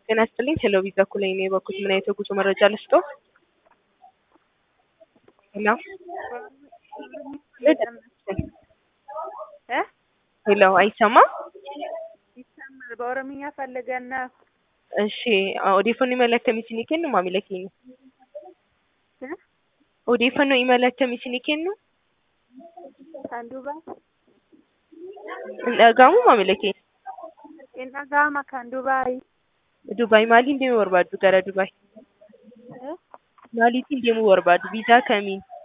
ጤና ይስጥልኝ ሄሎ ቪዛ እኩል ነኝ የበኩት ምን አይነት የጉዞ መረጃ ልስጦ? ሄሎ እ ሄሎ አይሰማም? ይሰማል። በኦሮምኛ ፈልገን ነው። እሺ ኦዴፈኖ ኢመል akkamiitiin kennu maamila keenya? እ Odeeffannoo imala akkamiitiin kennu? Kan Dubaay. Hin dhaga'amu maamila keenya? Hin dhaga'ama kan Dubaay. Dubaay maaliin deemuu barbaaddu gara Dubaay? እ Maaliitiin deemuu barbaaddu? Viizaa kamiin?